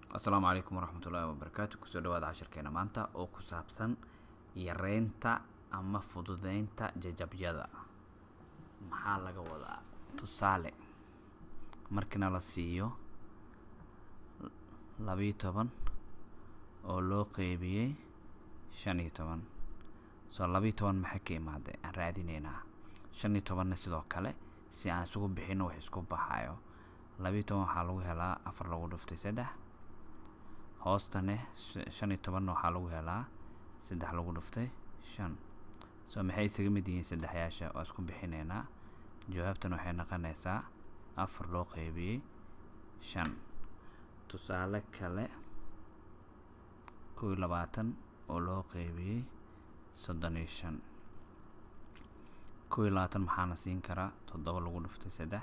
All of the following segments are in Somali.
asalaamu calaykum waraxmatullaahi wabarakaatu kusoo dhawaada cashirkeena maanta oo ku saabsan yareynta ama fududeynta jajabyada maxaa laga wadaa tusaale markiina la siiyo labiyo toban oo loo qeybiyey shan iyo toban soo labiyo toban maxay ka imaaday aan raadineynaa shan iyo tobanna sidoo kale si aan isugu bixino wax isku baxayo labiyo toban waxaa lagu helaa afar lagu dhuftay saddex hoostane shan iyo tobanna waxaa lagu helaa saddex lagu dhuftay shan soo maxay isaga mid yihiin saddexyaasha waa isku bixineynaa jawaabtan waxay noqonaysaa afar loo qeybiyey shan tusaale kale kow iyo labaatan oo loo qeybiyey soddon iyo shan kow iyo labaatan maxaana siin karaa toddoba lagu dhuftay saddex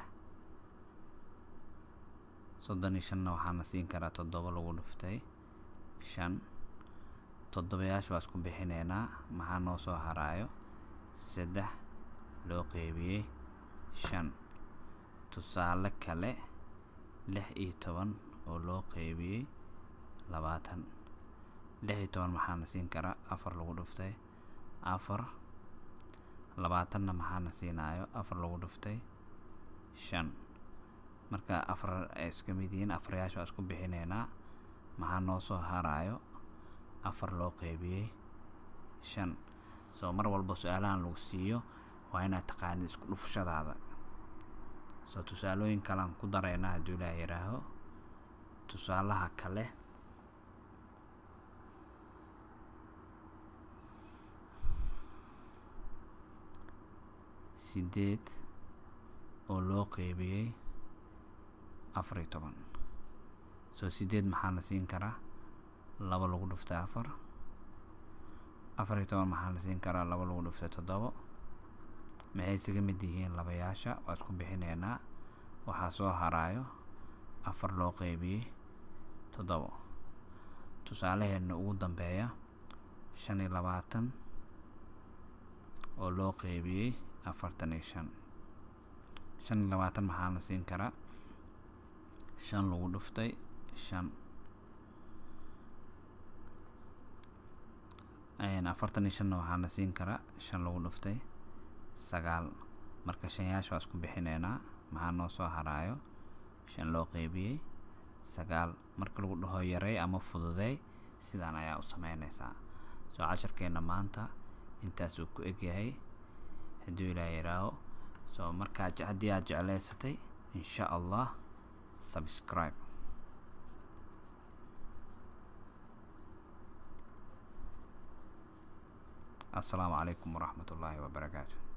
soddon iyo shanna waxaana siin karaa toddoba lagu dhuftay shan toddobayaasha waa isku bixineynaa maxaa noo soo haraayo saddex loo qeybiyey shan tusaale kale lix iyo toban oo loo qeybiyey labaatan lix iyo toban maxaana siin karaa afar lagu dhuftay afar labaatanna maxaana siinayo afar lagu dhuftay shan marka afar ay iska mid yihiin afaryaasha waa isku bixineynaa maxaa noo soo haraayo afar loo qeybiyey shan soo mar walba su-aalahan lagu siiyo waa inaad taqaanid isku dhufashadaada soo tusaalooyin kalean ku dareynaa hadduu ilaah yihaaho tusaalaha kale sideed oo loo qeybiyey afar iyo toban soo sideed maxaa la siin karaa laba lagu dhuftay afar afar iyo toban maxaa la siin karaa laba lagu dhuftay toddobo maxay isaga mid yihiin labayaasha waa isku bixineynaa waxaa soo haraayo afar loo qeybiyey toddobo tusaalaheena ugu dambeeya shan iyo labaatan oo loo qeybiyey afartan iyo shan shan iyo labaatan maxaa la siin karaa shan lagu dhuftay shan afartan iyo shanna waxaa la siin karaa shan lagu dhuftay sagaal marka shanyaasha waa isku bixineynaa maxaa noo soo haraayo shan loo qeybiyey sagaal marka lagu dhaho yarey ama fududey sidaan ayaa u sameyneysaa soo casharkeena maanta intaas uu ku egyahay hadduu ilaa yihaaho soo markaa haddii aad jecleysatay insha allah subscribe السلام عليكم ورحمة الله وبركاته